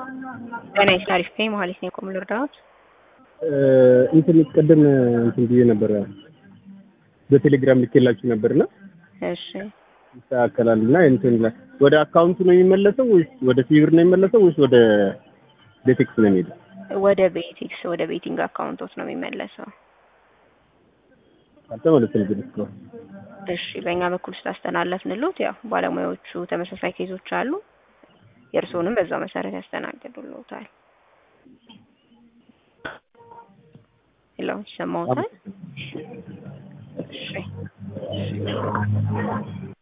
ጤና ይስጥ አሪፍ ነኝ መሀሌት ነኝ ቆም ልርዳዎት እንትን ቅድም እንትን ብዬ ነበረ በቴሌግራም ልኬላችሁ ነበርና እሺ ይስተካከላል እና እንትን ላይ ወደ አካውንቱ ነው የሚመለሰው ወይስ ወደ ሲቪር ነው የሚመለሰው ወይስ ወደ ቤቴክስ ነው የሚሄደው? ወደ ቤቲክስ ወደ ቤቲንግ አካውንቶት ነው የሚመለሰው አልተመለሰም ግን እስካሁን። እሺ በእኛ በኩል ስላስተላለፍንሎት ያው ባለሙያዎቹ ተመሳሳይ ኬዞች አሉ የእርስዎንም በዛው መሰረት ያስተናግዱልዎታል ሄሎ ይሰማዎታል እሺ